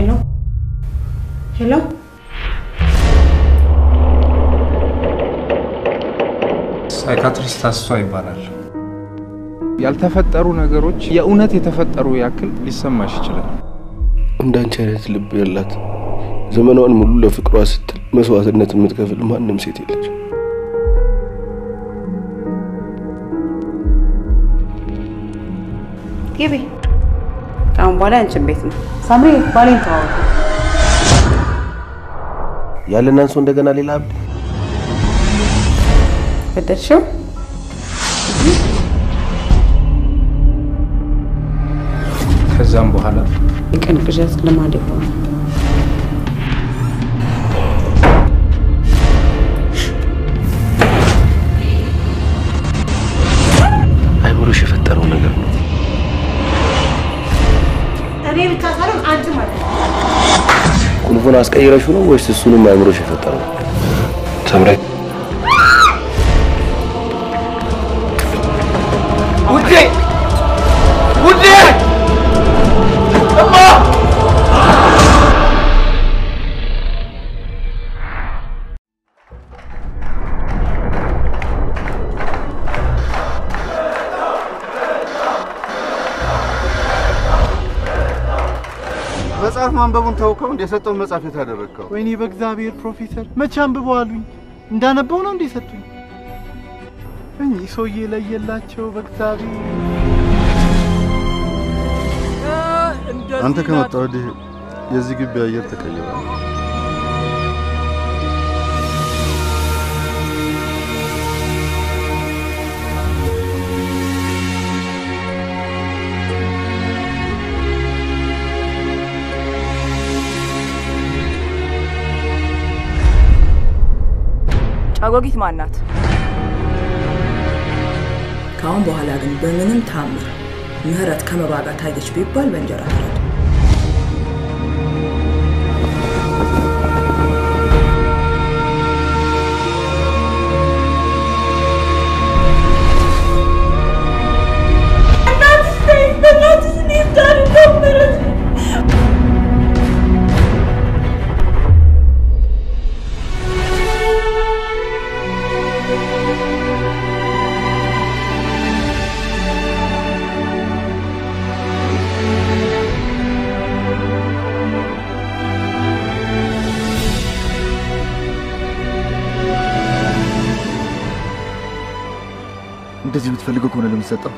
ሄሎ ሄሎ ሳይካትሪስት አስቷ ይባላል። ያልተፈጠሩ ነገሮች የእውነት የተፈጠሩ ያክል ሊሰማሽ ይችላል። እንዳንቺ አይነት ልብ ያላት ዘመኗን ሙሉ ለፍቅሯ ስትል መስዋዕትነት የምትከፍል ማንም ሴት የለች። ግቢ። ከአሁን በኋላ ያንቺን ቤት ነው። ሳምሪ ባሌን ተዋወቁ። ያለን አንሶ እንደገና ሌላ አብድ በደልሽው ከዛም በኋላ የቀን ቅዠት ልማድ የሆነ አይምሮሽ የፈጠረው ነገር ነው። እኔ ብቻ ሳይሆን አንቺ ማለት ነው። ቁልፉን አስቀይረሹ ነው ወይስ እሱንም አይምሮሽ የፈጠረው? ተምሬ ውዴ ውዴ እማ መጽሐፍ ማንበቡን ተውከው እንደ የሰጠውን መጽሐፍ የት አደረግከው? ወይኔ በእግዚአብሔር ፕሮፌሰር መቼ አንብበው አሉኝ። እንዳነበው ነው እንዴ ሰጡኝ? እኚህ ሰውዬ ለየላቸው በእግዚአብሔር። አንተ ከመጣ ወዲህ የዚህ ግቢ አየር ተቀይሯል። ጫጎጊት ማን ናት? ከአሁን በኋላ ግን በምንም ታምር ምህረት ከመባ ጋር ታየች ቢባል በእንጀራ ፍረድ። እንደዚህ የምትፈልገው ከሆነ ለምትሰጠው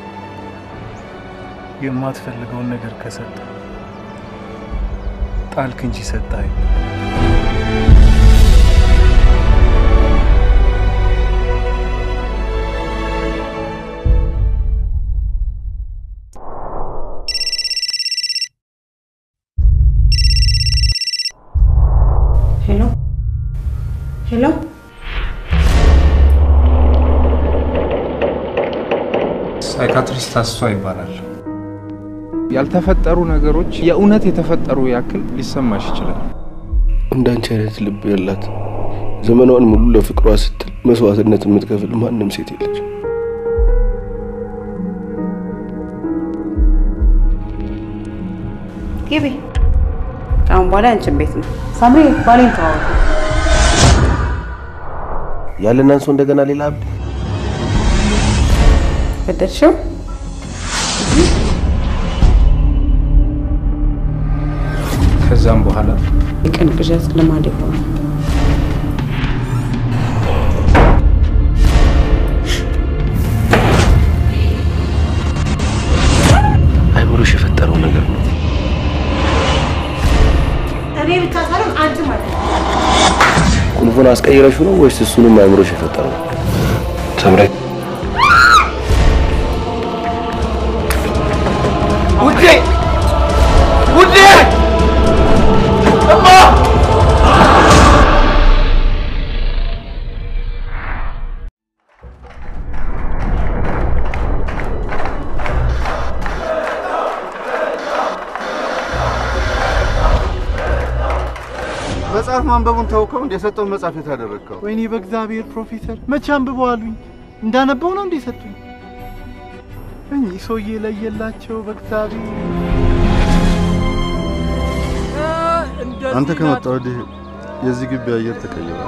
የማትፈልገውን ነገር ከሰጠ ጣልክ እንጂ ሰጠኸኝ። ሄሎ ሄሎ ሳይካትሪስት አስቷ ይባላል። ያልተፈጠሩ ነገሮች የእውነት የተፈጠሩ ያክል ሊሰማሽ ይችላል። እንዳንቺ አይነት ልብ ያላት ዘመኗን ሙሉ ለፍቅሯ ስትል መስዋዕትነት የምትከፍል ማንም ሴት የለች። ግቢ። ከአሁን በኋላ ያንቺን ቤት ነው። ሳምሪ ባሌን ተዋወቁ። ያለን አንሶ እንደገና ሌላ አብድ በደልሽው ከዛም በኋላ የቀን ቅዠት ልማድ የሆነ አይምሮሽ የፈጠረው ነገር ነው። እኔ ብቻ ሳይሆን አንቺ ማለት ነው። ቁልፉን አስቀይረሹ ነው ወይስ እሱንም አይምሮሽ የፈጠረው? ተምሬ ውዴ ውዴ እማ መጽሐፍ ማንበቡን ተውከው እንደ የሰጠውን መጽሐፍ የት አደረግከው? ወይኔ በእግዚአብሔር ፕሮፌሰር መቼ አንብበው አሉኝ። እንዳነበው ነው እንዴ ሰጡኝ? እኚህ ሰውዬ ለየላቸው በእግዚአብሔር። አንተ ከመጣ ወዲህ የዚህ ግቢ አየር ተቀይሯል።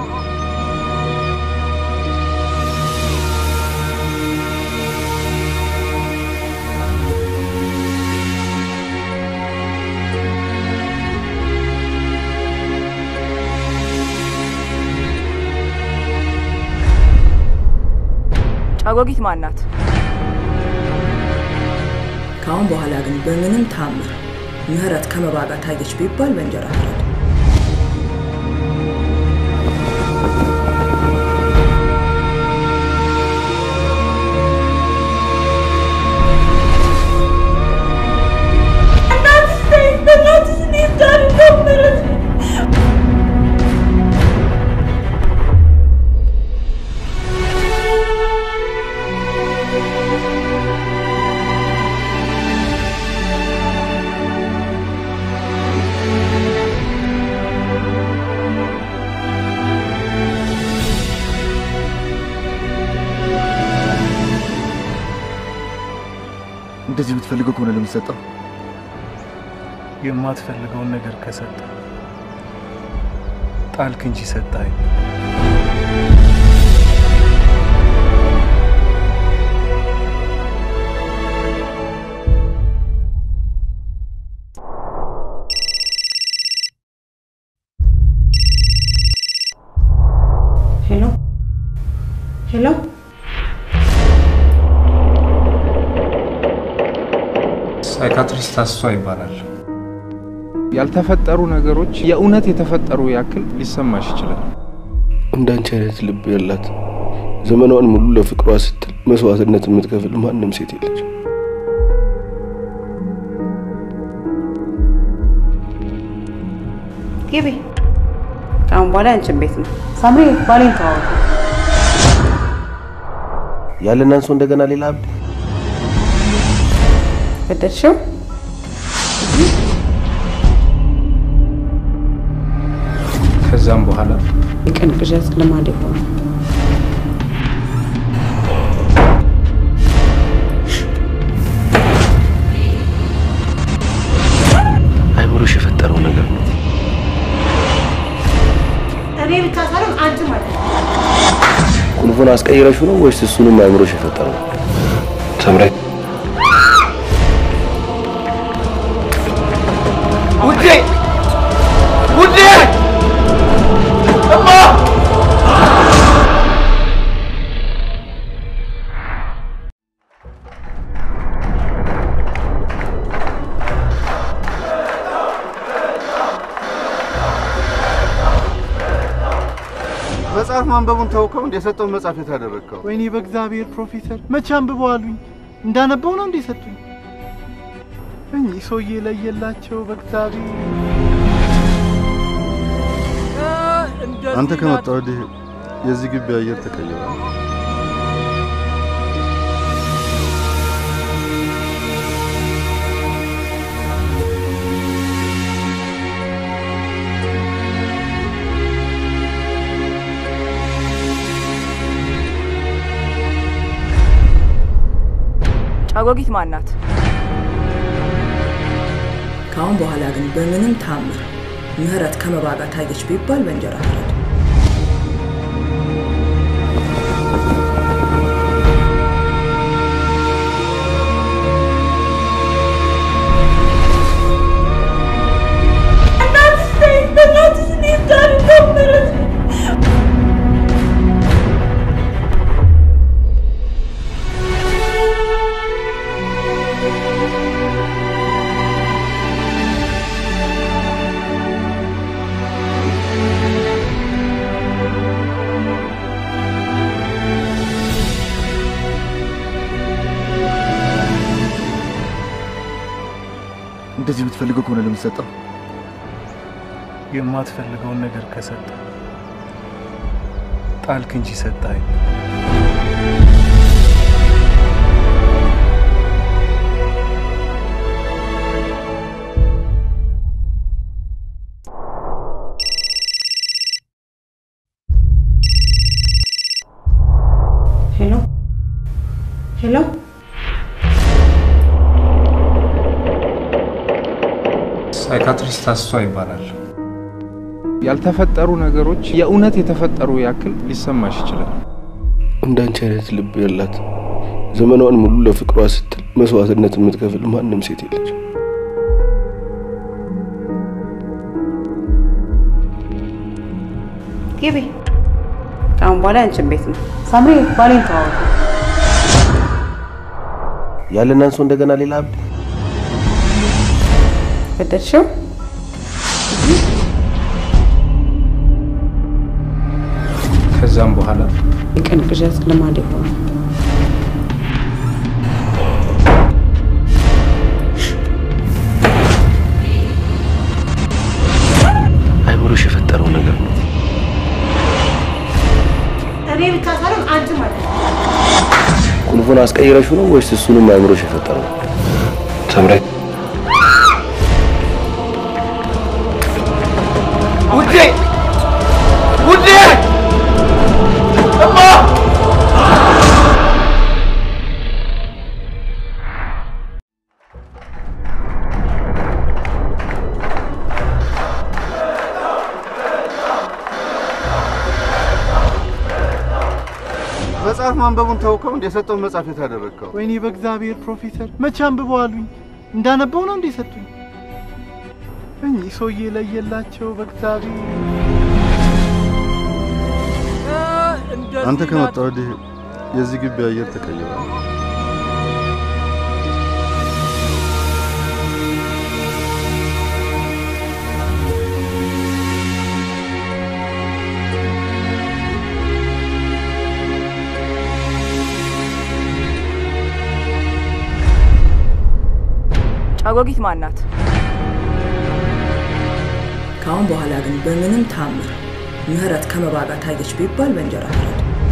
ጫጎጊት ማናት? ከአሁን በኋላ ግን በምንም ታምር ምህረት ከመባ ጋር ታየች ቢባል በእንጀራ ፍረድ። እንደዚህ የምትፈልገው ከሆነ ለምትሰጠው የማትፈልገውን ነገር ከሰጠ ጣልክ እንጂ ሰጠኸኝ። ሄሎ ሄሎ፣ ሳይካትሪስት አስቷ ይባላል። ያልተፈጠሩ ነገሮች የእውነት የተፈጠሩ ያክል ሊሰማሽ ይችላል። እንዳንቺ አይነት ልብ ያላት ዘመኗን ሙሉ ለፍቅሯ ስትል መስዋዕትነት የምትከፍል ማንም ሴት የለች። ግቢ። ከአሁን በኋላ ያንቺን ቤት ነው። ሳምሪ ባሌን ተዋወቁ። ያለን አንሶ እንደገና ሌላ አብድ በደልሽው ከዛም በኋላ የቀን ቅዠት ልማድ የሆነ አይምሮሽ የፈጠረው ነገር ነው። እኔ ብቻ ሳይሆን አንቺ ማለት ነው። ቁልፉን አስቀይረሹ ነው ወይስ እሱንም አይምሮሽ የፈጠረው ነው? ተምሬ ውዴ ውዴ እማ መጽሐፍ ማንበቡን ተውከው እንደ የሰጠውን መጽሐፍ የት አደረግከው? ወይኔ በእግዚአብሔር ፕሮፌሰር መቼ አንብበው አሉኝ። እንዳነበው ነው እንዴ ሰጡኝ? እኚህ ሰውዬ ለየላቸው በእግዚአብሔር አንተ ከመጣ ወዲህ የዚህ ግቢ አየር ተቀይሯል። ጫጎጊት ማናት? ከአሁን በኋላ ግን በምንም ታምር ምህረት ከመባ ጋር ታየች ቢባል በእንጀራ ፍረድ። እንደዚህ የምትፈልገው ከሆነ ለምትሰጠው የማትፈልገውን ነገር ከሰጠ ጣልክ እንጂ ሰጠኸኝ። ሄሎ ሄሎ፣ ሳይካትሪስት አስቷ ይባላል። ያልተፈጠሩ ነገሮች የእውነት የተፈጠሩ ያክል ሊሰማሽ ይችላል። እንዳንቺ አይነት ልብ ያላት ዘመኗን ሙሉ ለፍቅሯ ስትል መስዋዕትነት የምትከፍል ማንም ሴት የለች። ግቢ። ከአሁን በኋላ ያንቺን ቤት ነው። ሳምሪ ባሌን ተዋወቁ። ያለን አንሶ እንደገና ሌላ አብድ በደልሽው ከዛም በኋላ የቀን ቅዠት ልማድ የሆነ አይምሮሽ የፈጠረው ነገር ነው። እኔ ብቻ ሳይሆን አንቺ ማለት ነው። ቁልፉን አስቀይረሹ ነው ወይስ እሱንም አይምሮሽ የፈጠረው? ሰምሬ ውዴ ውዴ እማ መጽሐፍ ማንበቡን ተውከው እንደ የሰጠውን መጽሐፍ የት አደረግከው? ወይኔ በእግዚአብሔር ፕሮፌሰር መቼ አንብበው አሉኝ። እንዳነበው ነው እንዴ ሰጡኝ? እኚህ ሰውዬ ለየላቸው በእግዚአብሔር አንተ ከመጣ ወዲህ የዚህ ግቢ አየር ተቀይሯል። ጫጎጊት ማናት? ከአሁን በኋላ ግን በምንም ታምር ምህረት ከመባ ጋር ታየች ቢባል በእንጀራ ፍረድ።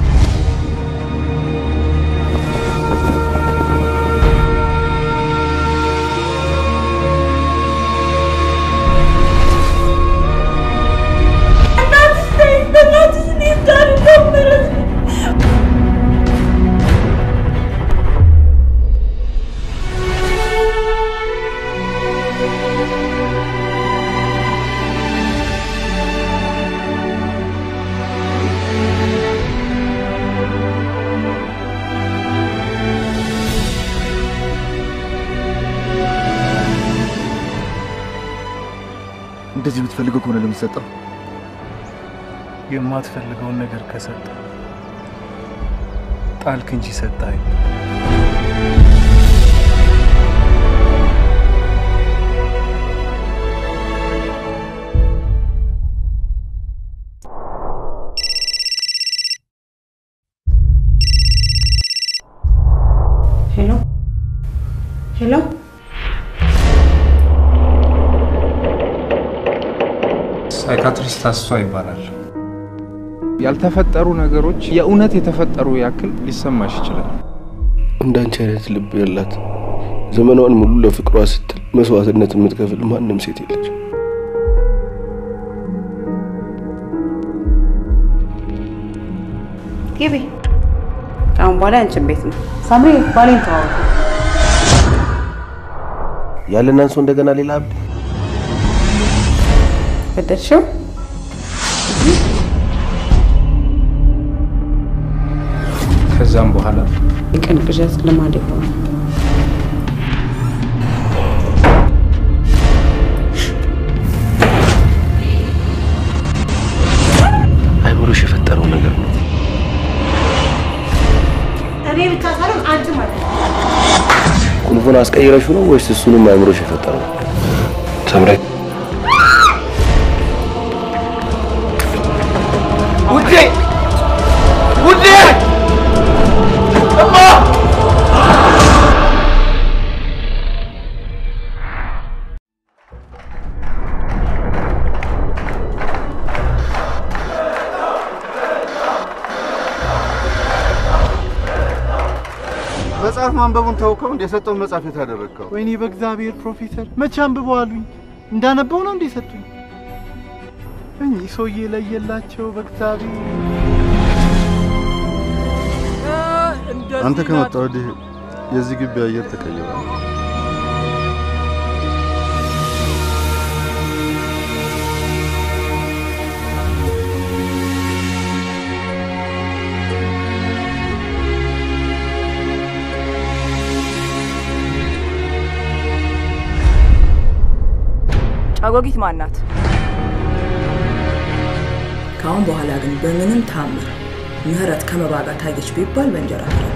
እንደዚህ የምትፈልገው ከሆነ ለምትሰጠው የማትፈልገውን ነገር ከሰጠ ጣልክ እንጂ ሰጠኸኝ። ሄሎ ሄሎ፣ ሳይካትሪስት አስቷ ይባላል። ያልተፈጠሩ ነገሮች የእውነት የተፈጠሩ ያክል ሊሰማሽ ይችላል። እንዳንቺ አይነት ልብ ያላት ዘመኗን ሙሉ ለፍቅሯ ስትል መስዋዕትነት የምትከፍል ማንም ሴት የለች። ግቢ። ከአሁን በኋላ ያንቺን ቤት ነው። ሳምሪ ባሌን ተዋወቁ። ያለን አንሶ እንደገና ሌላ አብድ በደልሽው ከዛም በኋላ የቀን ቅዠት ልማድ የሆነ አይምሮሽ የፈጠረው ነገር ነው። እኔ ብቻ ሳይሆን አንቺ ማለት ነው። ቁልፉን አስቀይረሹ ነው ወይስ እሱንም አይምሮሽ የፈጠረው? ሰምሬ ውዴ ውዴ እማ መጽሐፍ ማንበቡን ተውከው እንደ የሰጠውን መጽሐፍ የት አደረግከው? ወይኔ በእግዚአብሔር ፕሮፌሰር መቼ አንብበው አሉኝ። እንዳነበው ነው እንዴ ሰጡኝ? እኚህ ሰውዬ ለየላቸው በእግዚአብሔር አንተ ከመጣ ወዲህ የዚህ ግቢ አየር ተቀይሯል። ጫጎጊት ማናት? ከአሁን በኋላ ግን በምንም ታምር ምህረት ከመባ ጋር ታየች ቢባል በእንጀራ ፍረድ።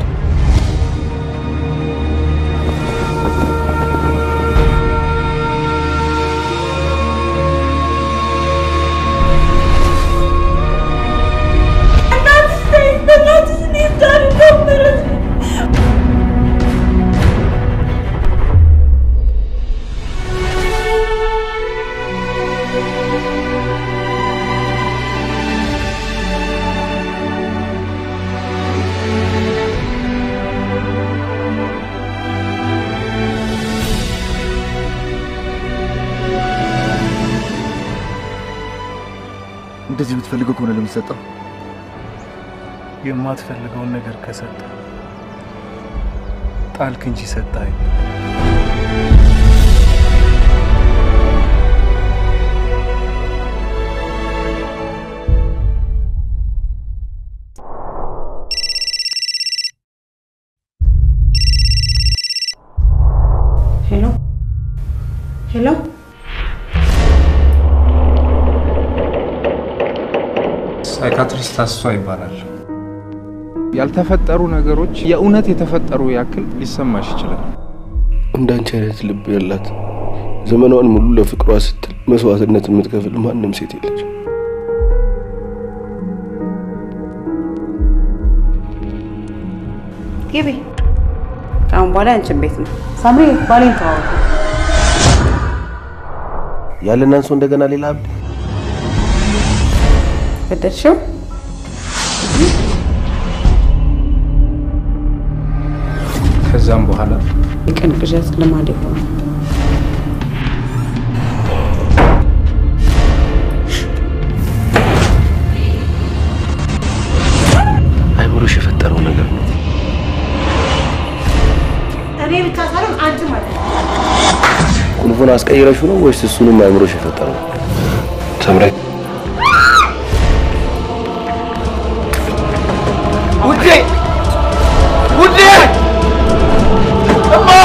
እንደዚህ የምትፈልገው ከሆነ ለምትሰጠው የማትፈልገውን ነገር ከሰጠ ጣልክ እንጂ ሰጠኸኝ። ሄሎ ሄሎ፣ ሳይካትሪስት አስቷ ይባላል። ያልተፈጠሩ ነገሮች የእውነት የተፈጠሩ ያክል ሊሰማሽ ይችላል። እንዳንቺ አይነት ልብ ያላት ዘመኗን ሙሉ ለፍቅሯ ስትል መስዋዕትነት የምትከፍል ማንም ሴት የለች። ግቢ። ከአሁን በኋላ ያንቺን ቤት ነው። ሳምሪ ባሌን ተዋወቁ። ያለን አንሶ እንደገና ሌላ አብድ ገደልሽው? ከዛም በኋላ የቀን ቅዠት ልማድ የሆነ አይምሮሽ የፈጠረው ነገር ነው። እኔ ብቻ ሳይሆን አንቺ ማለት ነው። ቁልፉን አስቀይረሹ ነው ወይስ እሱንም አይምሮሽ የፈጠረው? ሰምረ ውዴ ውዴ እማ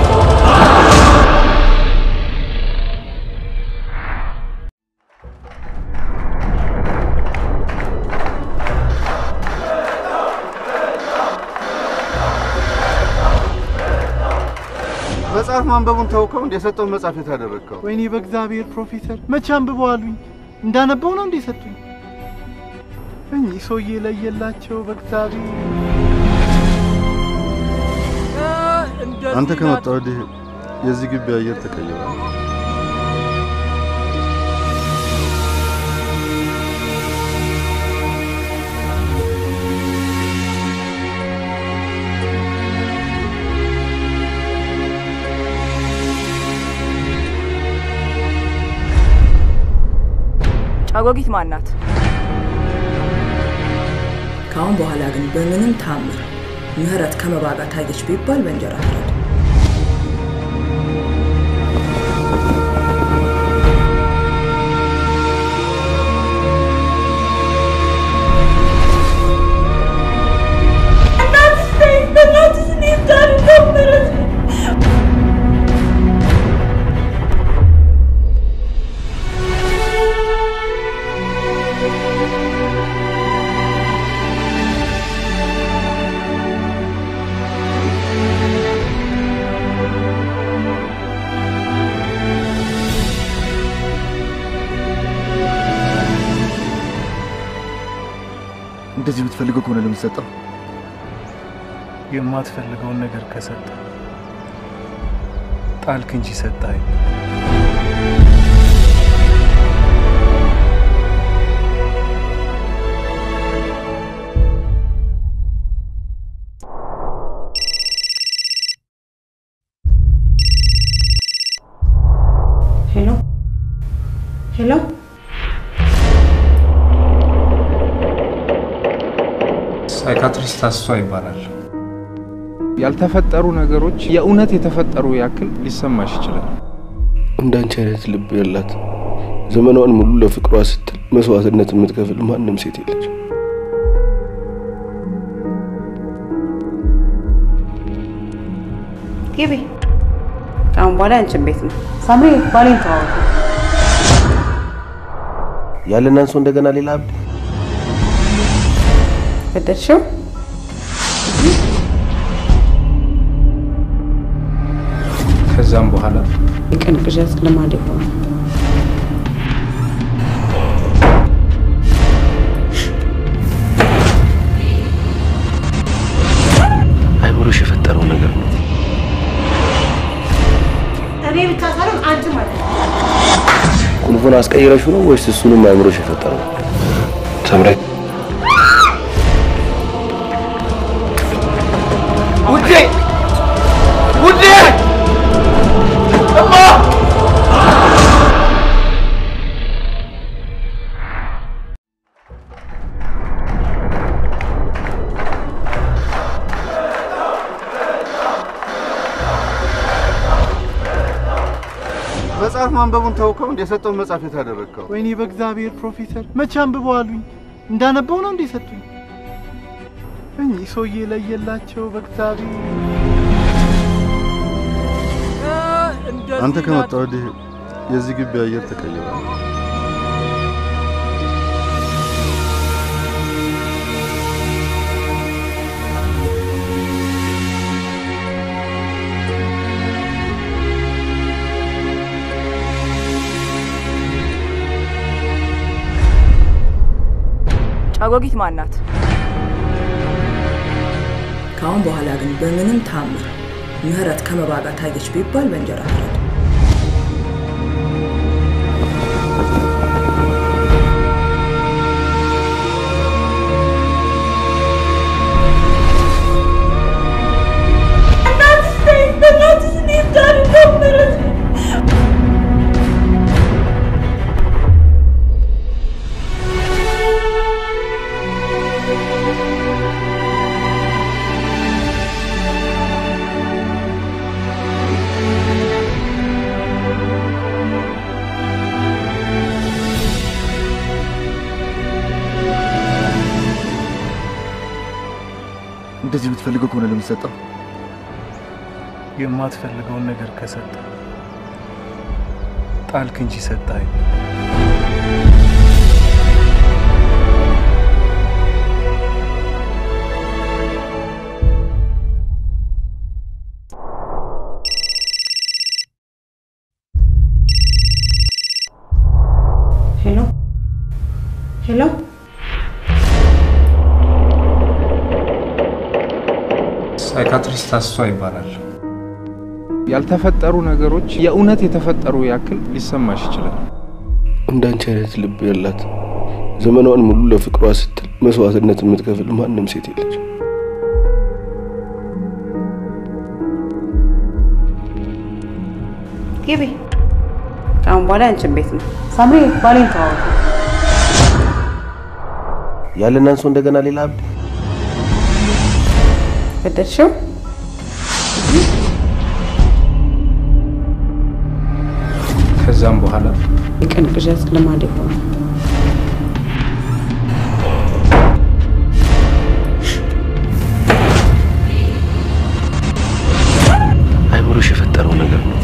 መጽሐፍ ማንበቡን ተውከው እንደ የሰጠውን መጽሐፍ የት አደረግከው? ወይኔ በእግዚአብሔር ፕሮፌሰር መቼ አንብበው አሉኝ። እንዳነበው ነው እንዴ ሰጡኝ? እኚህ ሰውዬ ለየላቸው በእግዚአብሔር አንተ ከመጣ ወዲህ የዚህ ግቢ አየር ተቀይሯል። ጫጎጊት ማናት? ከአሁን በኋላ ግን በምንም ታምር ምህረት ከመባ ጋር ታየች ቢባል በእንጀራ ፍረድ። እንደዚህ የምትፈልገው ከሆነ ለምትሰጠው የማትፈልገውን ነገር ከሰጠ ጣልክ እንጂ ሰጠኸኝ። ሄሎ ሄሎ፣ ሳይካትሪስት አስቷ ይባላል። ያልተፈጠሩ ነገሮች የእውነት የተፈጠሩ ያክል ሊሰማሽ ይችላል። እንዳንቺ አይነት ልብ ያላት ዘመኗን ሙሉ ለፍቅሯ ስትል መስዋዕትነት የምትከፍል ማንም ሴት የለች። ግቢ። ከአሁን በኋላ ያንቺን ቤት ነው። ሳምሪ ባሌን ተዋወቁ። ያለን አንሶ እንደገና ሌላ አብድ ገደልሽው? ከዛም በኋላ የቀን ቅዠት ልማድ የሆነ አይምሮሽ የፈጠረው ነገር ነው። እኔ ብቻ ሳይሆን አንቺ ማለት ነው። ቁልፉን አስቀይረሽው ነው ወይስ እሱንም አይምሮሽ የፈጠረው? ሰምረ ውዴ ውዴ እማ መጽሐፍ ማንበቡን ተውከው እንደ የሰጠውን መጽሐፍ የታደረግከው ወይኔ በእግዚአብሔር ፕሮፌሰር መቼ አንብበው አሉኝ። እንዳነበው ነው እንዴ ሰጡኝ? እኚህ ሰውዬ ለየላቸው በእግዚአብሔር አንተ ከመጣ ወዲህ የዚህ ግቢ አየር ተቀይሯል። ጫጎጊት ማናት? ከአሁን በኋላ ግን በምንም ታምር ምህረት ከመባ ጋር ታየች ቢባል በእንጀራ ፍረድ። እንደዚህ የምትፈልገው ከሆነ ለምትሰጠው የማትፈልገውን ነገር ከሰጠ ጣልክ እንጂ ሰጠኸኝ። ሄሎ ሄሎ፣ ሳይካትሪስት አስቷ ይባላል። ያልተፈጠሩ ነገሮች የእውነት የተፈጠሩ ያክል ሊሰማሽ ይችላል። እንዳንቺ አይነት ልብ ያላት ዘመኗን ሙሉ ለፍቅሯ ስትል መስዋዕትነት የምትከፍል ማንም ሴት የለች። ግቢ። ከአሁን በኋላ ያንቺን ቤት ነው። ሳምሪ ባሌን ተዋወቁ። ያለን አንሶ እንደገና ሌላ አብድ ገደልሽው? ከዛም በኋላ የቀን ቅዠት ልማድ የሆነ አይምሮሽ የፈጠረው ነገር ነው።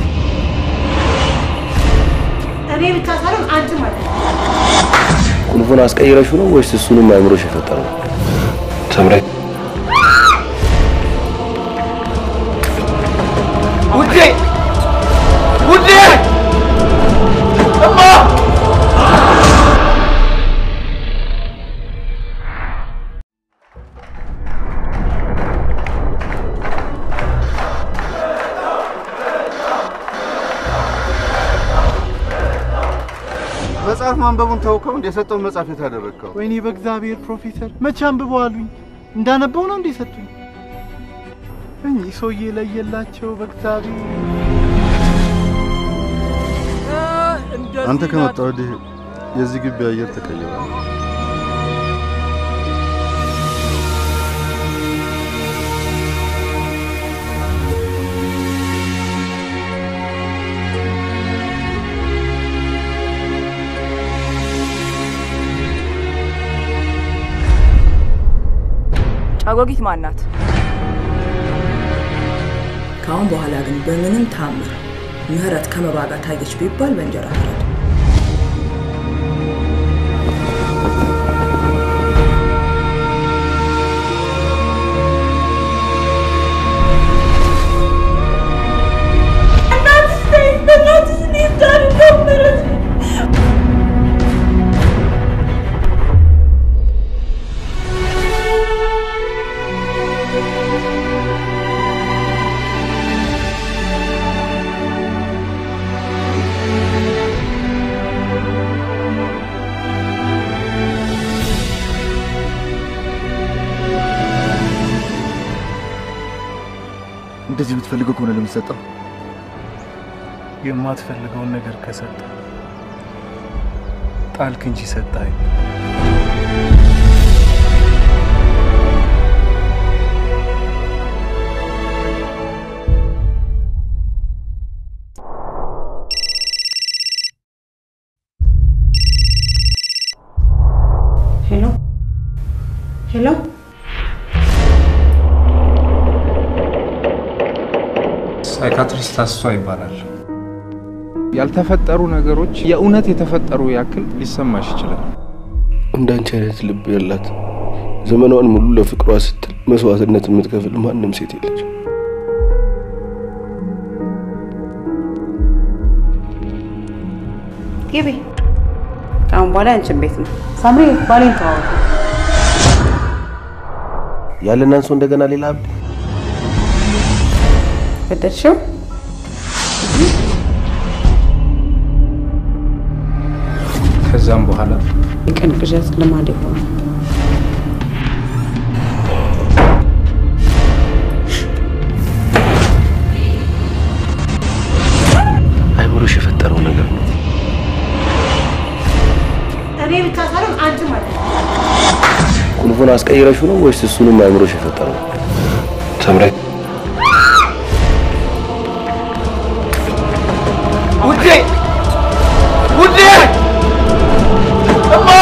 እኔ ብቻ ሳይሆን አንቺ ማለት ነው። ቁልፉን አስቀይረሽው ነው ወይስ እሱንም አይምሮሽ የፈጠረው? ሰምረ ውዴ ውዴ እማ መጽሐፍ ማንበቡን ተውከው እንደ የሰጠውን መጽሐፍ የታደረግከው ወይኔ በእግዚአብሔር ፕሮፌሰር መቼ አንብበው አሉኝ። እንዳነበው ነው እንዴ ሰጡኝ? እኚህ ሰውዬ ለየላቸው በእግዚአብሔር አንተ ከመጣ ወዲህ የዚህ ግቢ አየር ተቀይሯል። ጫጎጊት ማናት? ከአሁን በኋላ ግን በምንም ታምር ምህረት ከመባ ጋር ታየች ቢባል በእንጀራ ፍረድ። ለምትሰጠው የማትፈልገውን ነገር ከሰጠ ጣልክ እንጂ ሰጠኸኝ። ሄሎ ሄሎ፣ ሳይካትሪስት አስቷ ይባላል። ያልተፈጠሩ ነገሮች የእውነት የተፈጠሩ ያክል ሊሰማሽ ይችላል። እንዳንቺ አይነት ልብ ያላት ዘመኗን ሙሉ ለፍቅሯ ስትል መስዋዕትነት የምትከፍል ማንም ሴት የለች። ግቢ። ከአሁን በኋላ ያንቺን ቤት ነው። ሳምሪ ባሌን ተዋወቁ። ያለን አንሶ እንደገና ሌላ አብድ ገደልሽው? ከዛም በኋላ የቀን ቅዠት ልማድ የሆነ አይምሮሽ የፈጠረው ነገር ነው። እኔ ብቻ ሳይሆን አንቺ ማለት ነው። ቁልፉን አስቀይረሽው ነው ወይስ እሱንም አይምሮሽ የፈጠረው? ሰምረ ውዴ ውዴ እማ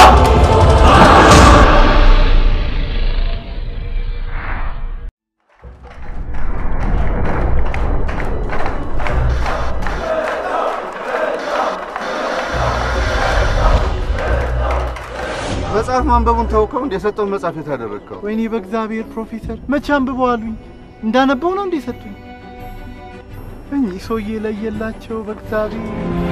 መጽሐፍ ማንበቡን ተውከው እንደ የሰጠውን መጽሐፍ የት አደረግከው? ወይኔ በእግዚአብሔር ፕሮፌሰር መቼ አንብበው አሉኝ። እንዳነበው ነው እንዴ ሰጡኝ? እኚህ ሰውዬ ለየላቸው በእግዚአብሔር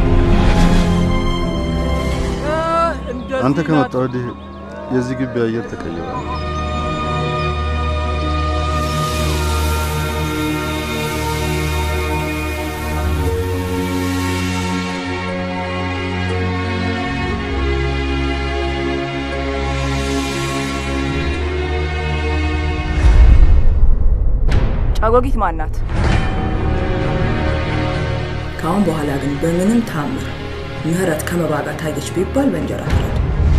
አንተ ከመጣ ወዲህ የዚህ ግቢ አየር ተቀይሯል። ጫጎጊት ማናት? ከአሁን በኋላ ግን በምንም ታምር ምህረት ከመባ ጋር ታየች ቢባል በእንጀራ ፍረድ።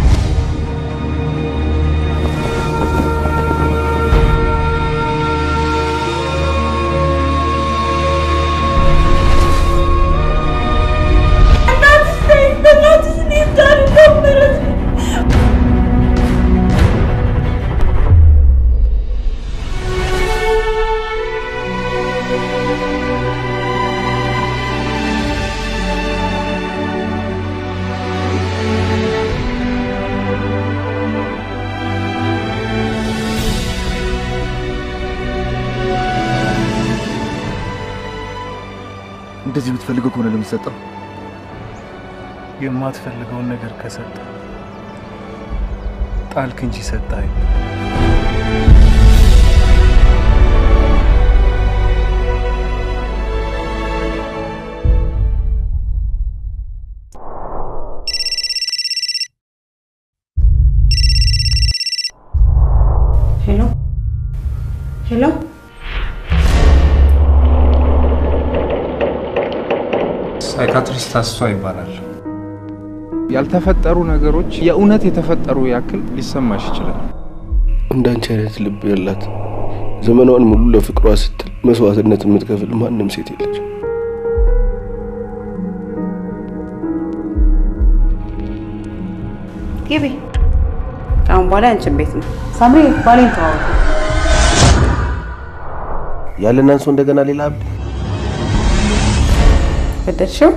እንደዚህ የምትፈልገው ከሆነ ለምትሰጠው የማትፈልገውን ነገር ከሰጠ ጣልክ እንጂ ሰጠኸኝ። ሄሎ ሄሎ፣ ሳይካትሪስት አስቷ ይባላል። ያልተፈጠሩ ነገሮች የእውነት የተፈጠሩ ያክል ሊሰማሽ ይችላል። እንዳንቺ አይነት ልብ ያላት ዘመኗን ሙሉ ለፍቅሯ ስትል መስዋዕትነት የምትከፍል ማንም ሴት የለች። ግቢ። ከአሁን በኋላ ያንቺን ቤት ነው። ሳምሪ ባሌን ተዋወቁ። ያለን አንሶ እንደገና ሌላ አብድ ገደልሽው?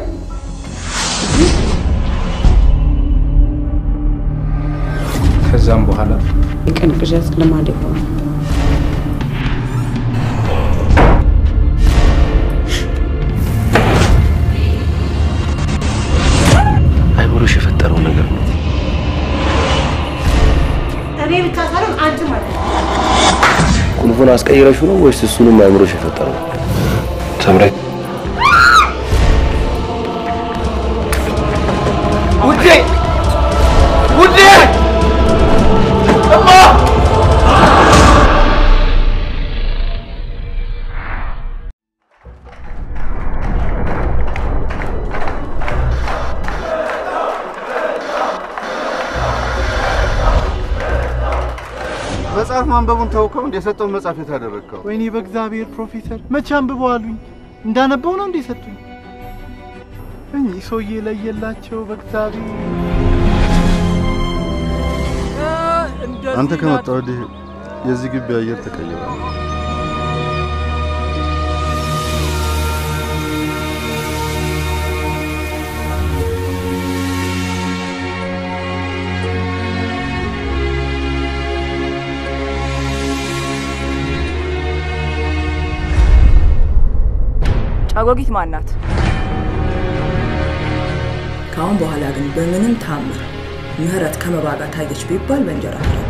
ከዛም በኋላ የቀን ቅዠት ልማድ የሆነ አይምሮሽ የፈጠረው ነገር ነው። እኔ ብቻ ሳይሆን አንቺ ማለት ነው። ቁልፉን አስቀይረሽው ነው ወይስ እሱንም አይምሮሽ የፈጠረው? ሰምረ ውዴ ውዴ እማ መጽሐፍ ማንበቡን ተውከው እንደ የሰጠውን መጽሐፍ የታደረግከው ወይኔ በእግዚአብሔር ፕሮፌሰር መቼ አንብበው አሉኝ። እንዳነበው ነው እንዴ ሰጡኝ? እኚህ ሰውዬ ለየላቸው በእግዚአብሔር አንተ ከመጣ ወዲህ የዚህ ግቢ አየር ተቀይሯል። ጫጎጊት ማናት? ከአሁን በኋላ ግን በምንም ታምር ምህረት ከመባ ጋር ታየች ቢባል በእንጀራ ፍረድ።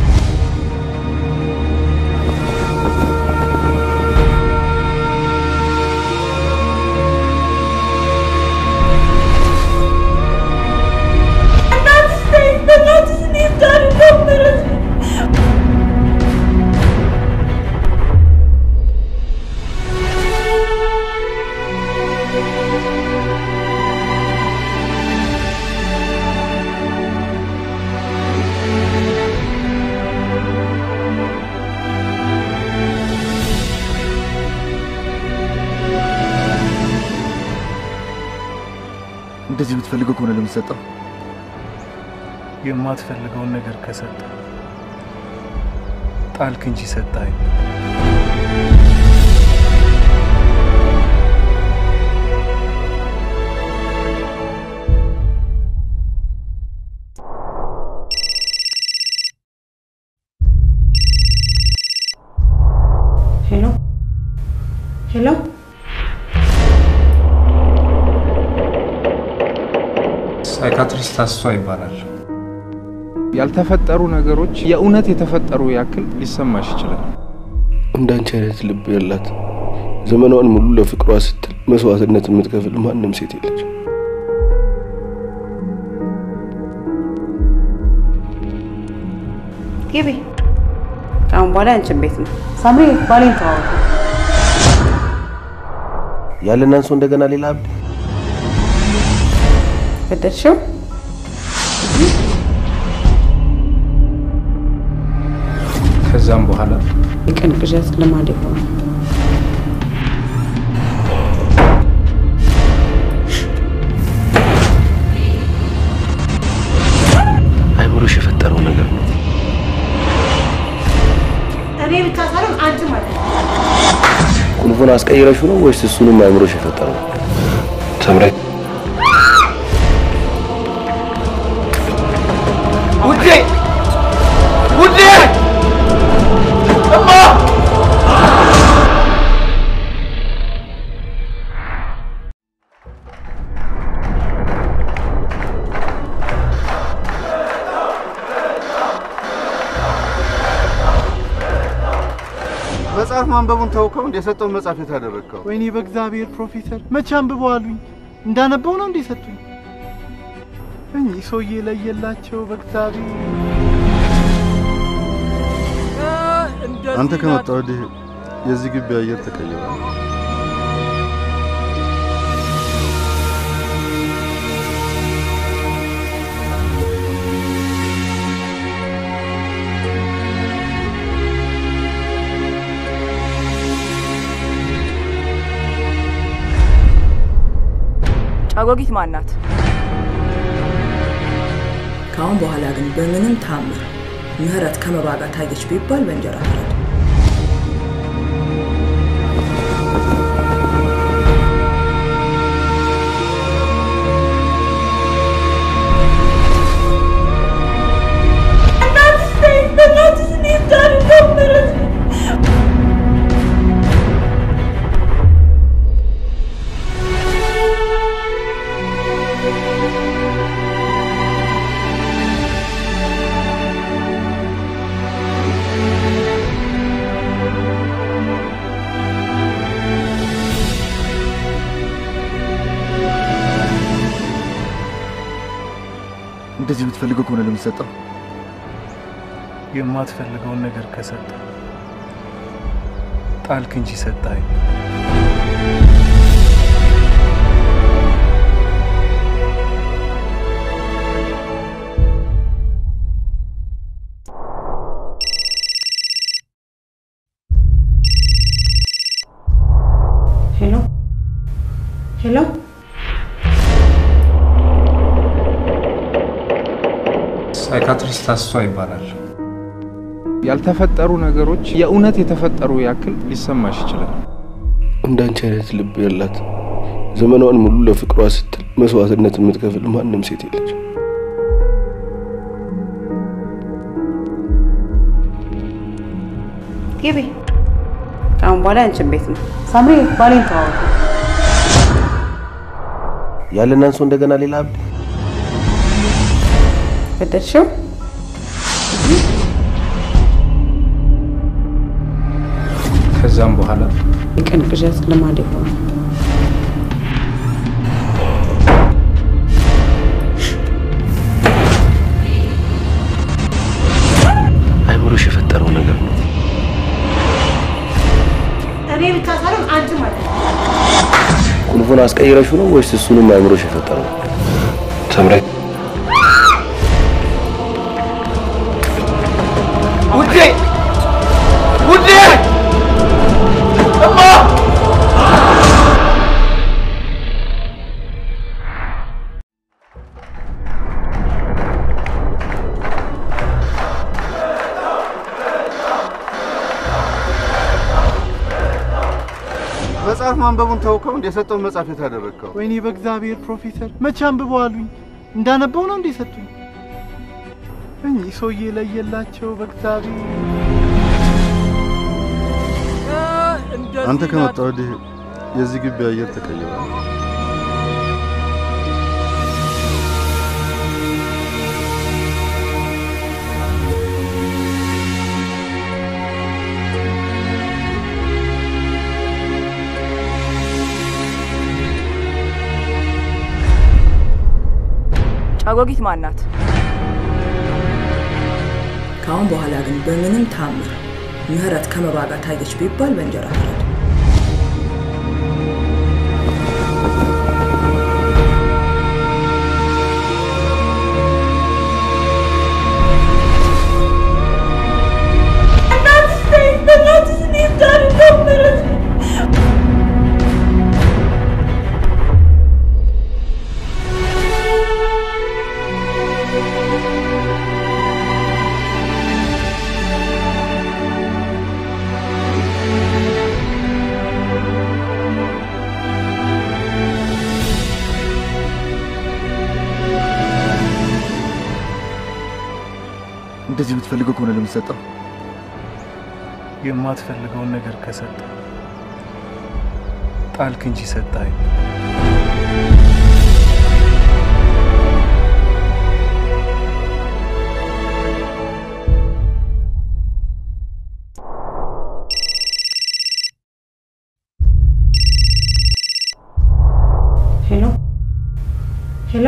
እንደዚህ የምትፈልገው ከሆነ ለምትሰጠው የማትፈልገውን ነገር ከሰጠ ጣልክ እንጂ ሰጠኸኝ። ሄሎ ሄሎ፣ ሳይካትሪስት አስቷ ይባላል። ያልተፈጠሩ ነገሮች የእውነት የተፈጠሩ ያክል ሊሰማሽ ይችላል። እንዳንቺ አይነት ልብ ያላት ዘመኗን ሙሉ ለፍቅሯ ስትል መስዋዕትነት የምትከፍል ማንም ሴት የለች። ግቢ። ከአሁን በኋላ ያንቺን ቤት ነው። ሳምሪ ባሌን ተዋወቁ። ያለን አንሶ እንደገና ሌላ አብድ ገደልሽው? ከዛም በኋላ የቀን ቅዠት ልማድ የሆነ አይምሮሽ የፈጠረው ነገር ነው። እኔ ብቻ ሳይሆን አንቺ ማለት ነው። ቁልፉን አስቀይረሽው ነው ወይስ እሱንም አይምሮሽ የፈጠረው? ተምረ ውዴ ውዴ እማ መጽሐፍ ማንበቡን ተውከው እንደ የሰጠውን መጽሐፍ የታደረግከው ወይኔ በእግዚአብሔር ፕሮፌሰር መቼ አንብበው አሉኝ። እንዳነበው ነው እንዴ ሰጡኝ? እኚህ ሰውዬ ለየላቸው በእግዚአብሔር አንተ ከመጣ ወዲህ የዚህ ግቢ አየር ተቀይሯል። ጫጎጊት ማናት? ከአሁን በኋላ ግን በምንም ታምር ምህረት ከመባ ጋር ታየች ቢባል በእንጀራ ፍረድ። እንደዚህ የምትፈልገው ከሆነ ለምትሰጠው የማትፈልገውን ነገር ከሰጠ ጣልክ እንጂ ሰጠኸኝ። ሄሎ ሄሎ ሳይካትሪስት አስቷ ይባላል። ያልተፈጠሩ ነገሮች የእውነት የተፈጠሩ ያክል ሊሰማሽ ይችላል። እንዳንቺ አይነት ልብ ያላት ዘመኗን ሙሉ ለፍቅሯ ስትል መስዋዕትነት የምትከፍል ማንም ሴት የለች። ግቢ። ከአሁን በኋላ ያንቺን ቤት ነው። ሳምሪ ባሌን ተዋወቁ። ያለን አንሶ እንደገና ሌላ አብድ በደልሽው ከዛም በኋላ የቀን ቅዠት ልማድ የሆነ አይምሮሽ የፈጠረው ነገር ነው። እኔ ብቻ ሳይሆን አንቺ ማለት ነው። ቁልፉን አስቀይረሽው ነው ወይስ እሱንም አይምሮሽ የፈጠረው? ሰምረ ውዴ ውዴ እማ መጽሐፍ ማንበቡን ተውከው እንደ የሰጠውን መጽሐፍ የት አደረግከው? ወይኔ በእግዚአብሔር ፕሮፌሰር መቼ አንብበው አሉኝ። እንዳነበው ነው እንዴ ሰጡኝ? እኚህ ሰውዬ ለየላቸው በእግዚአብሔር አንተ ከመጣ ወዲህ የዚህ ግቢ አየር ተቀይሯል። ጫጎጊት ማናት? ከአሁን በኋላ ግን በምንም ታምር ምህረት ከመባ ጋር ታየች ቢባል በእንጀራ ፍረድ። እንደዚህ የምትፈልገው ከሆነ ለምትሰጠው የማትፈልገውን ነገር ከሰጠ ጣልክ እንጂ ሰጠኸኝ። ሄሎ ሄሎ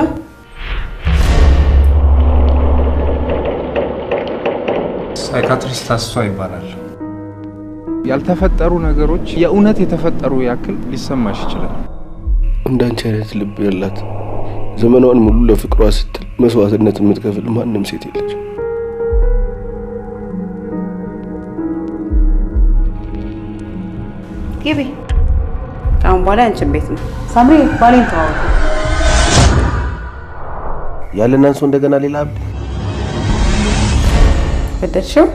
ሳይካትሪስት አስቷ ይባላል። ያልተፈጠሩ ነገሮች የእውነት የተፈጠሩ ያክል ሊሰማሽ ይችላል። እንዳንቺ አይነት ልብ ያላት ዘመኗን ሙሉ ለፍቅሯ ስትል መስዋዕትነት የምትከፍል ማንም ሴት የለች። ግቢ። ከአሁን በኋላ ያንቺን ቤት ነው። ሳምሪ ባሌን ተዋወቁ። ያለን አንሶ እንደገና ሌላ አብድ በደልሽው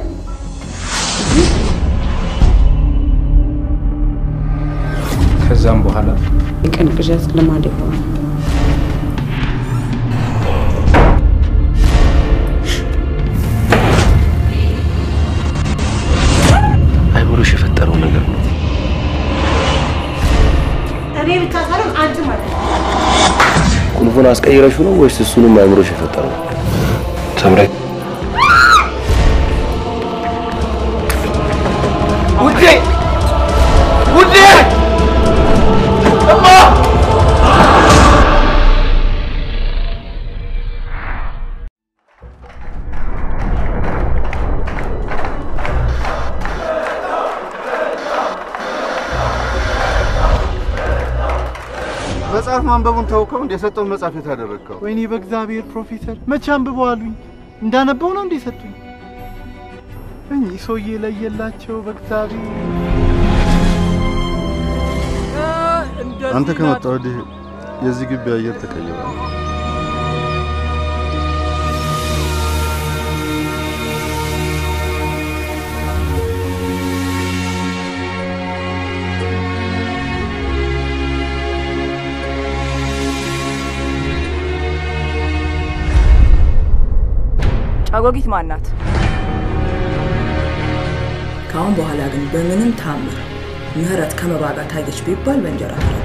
ከዛም በኋላ የቀን ቅዠት ልማድ የሆነ አይምሮሽ የፈጠረው ነገር ነው። እኔ ብቻ ሳይሆን አንቺ ማለት ነው። ቁልፉን አስቀይረሽው ነው ወይስ እሱንም አይምሮሽ የፈጠረው? ሰምረ ውዴ ውዴ እማ መጽሐፍ ማንበቡን ተውከው እንደ የሰጠውን መጽሐፍ የት አደረግከው? ወይኔ በእግዚአብሔር ፕሮፌሰር መቼ አንብበው አሉኝ። እንዳነበው ነው እንዴ ሰጡኝ? እኚህ ሰውዬ ለየላቸው በእግዚአብሔር አንተ ከመጣ ወዲህ የዚህ ግቢ አየር ተቀይሯል። ጫጎጊት ማናት? ከአሁን በኋላ ግን በምንም ታምር ምህረት ከመባ ጋር ታየች ቢባል በእንጀራ ፍረድ።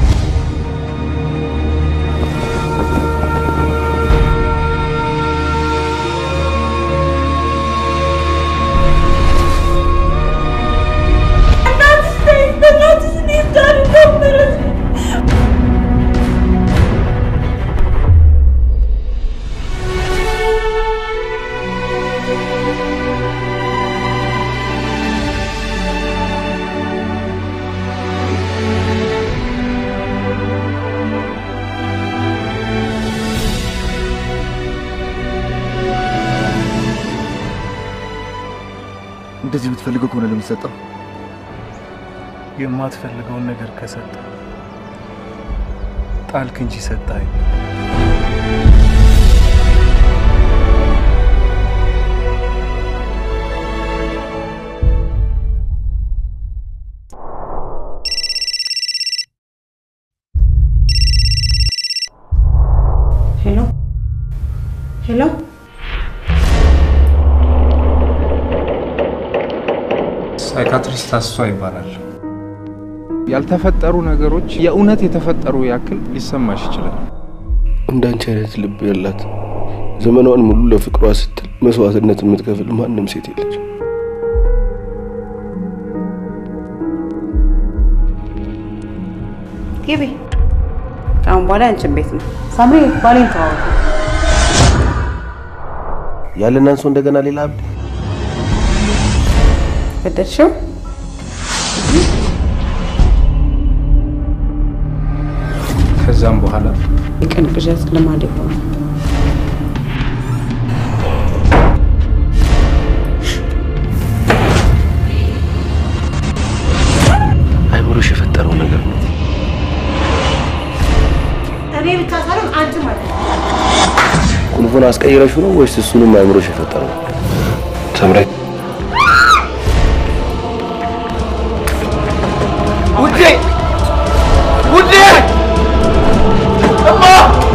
እንደዚህ የምትፈልገው ከሆነ ለምትሰጠው የማትፈልገውን ነገር ከሰጠ ጣልክ እንጂ ሰጠኸኝ። ሄሎ ሄሎ፣ ሳይካትሪስት አስቷ ይባላል። ያልተፈጠሩ ነገሮች የእውነት የተፈጠሩ ያክል ሊሰማሽ ይችላል። እንዳንቺ አይነት ልብ ያላት ዘመኗን ሙሉ ለፍቅሯ ስትል መስዋዕትነት የምትከፍል ማንም ሴት የለች። ግቢ። ከአሁን በኋላ ያንቺን ቤት ነው። ሳምሪ ባሌን ተዋወቁ። ያለን አንሶ እንደገና ሌላ አብድ ገደልሽው? ከዛም በኋላ የቀን ቅዠት ልማድ የሆነ አይምሮሽ የፈጠረው ነገር ነው። እኔ ብቻ ሳይሆን አንቺ ማለት ነው። ቁልፉን አስቀይረሽው ነው ወይስ እሱንም አይምሮሽ የፈጠረው? ተምረ ውዴ ውዴ እማ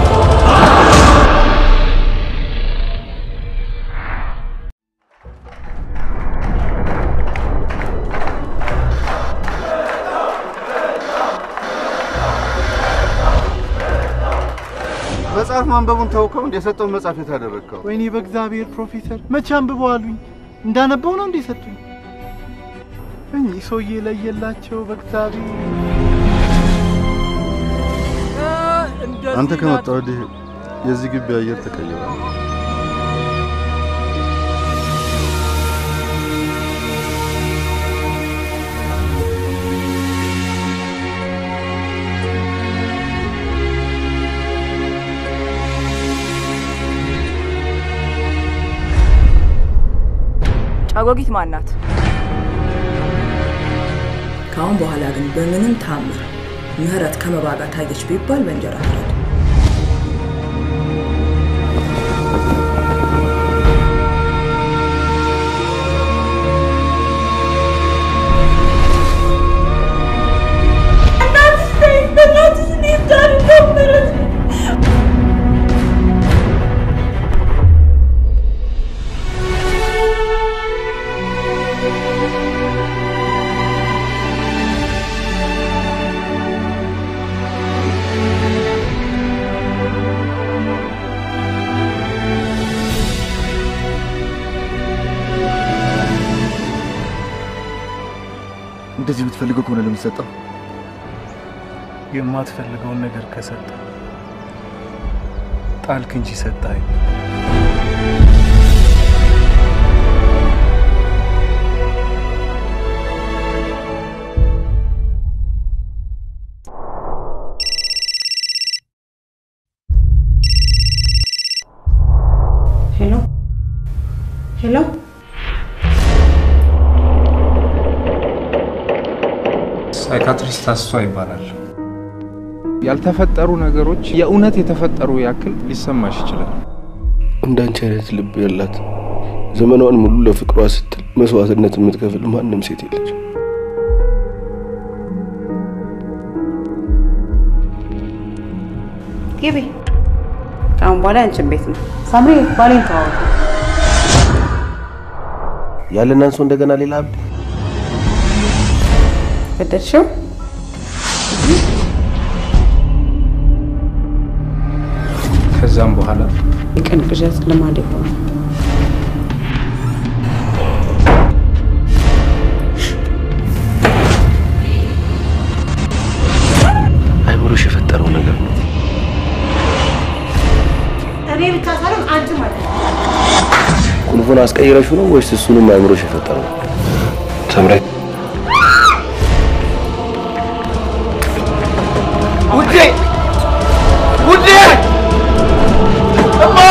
መጽሐፍ ማንበቡን ተውከው እንደ የሰጠውን መጽሐፍ የት አደረግከው? ወይኔ በእግዚአብሔር ፕሮፌሰር መቼ አንብበው አሉኝ። እንዳነበው ነው እንዴ ሰጡኝ? እኚህ ሰውዬ ለየላቸው በእግዚአብሔር አንተ ከመጣ ወዲህ የዚህ ግቢ አየር ተቀይሯል። ጫጎጊት ማናት? ከአሁን በኋላ ግን በምንም ታምር ምህረት ከመባ ጋር ታየች ቢባል በእንጀራ ፍረድ። እንደዚህ የምትፈልገው ከሆነ ለምትሰጠው የማትፈልገውን ነገር ከሰጠ ጣልክ እንጂ ሰጠኸኝ። ሄሎ ሄሎ፣ ሳይካትሪስት አስቷ ይባላል። ያልተፈጠሩ ነገሮች የእውነት የተፈጠሩ ያክል ሊሰማሽ ይችላል። እንዳንቺ አይነት ልብ ያላት ዘመኗን ሙሉ ለፍቅሯ ስትል መስዋዕትነት የምትከፍል ማንም ሴት የለች። ግቢ። ከአሁን በኋላ ያንቺን ቤት ነው። ሳምሪ ባሌን ተዋወቁ። ያለን አንሶ እንደገና ሌላ አብድ ገደልሽው? ከዛም በኋላ የቀን ቅዠት ልማድ የሆነ አይምሮሽ የፈጠረው ነገር ነው። እኔ ብቻ ሳይሆን አንቺ ማለት ነው። ቁልፉን አስቀይረሹ ነው ወይስ እሱንም አይምሮሽ የፈጠረው? ተምረ ውዴ ውዴ እማ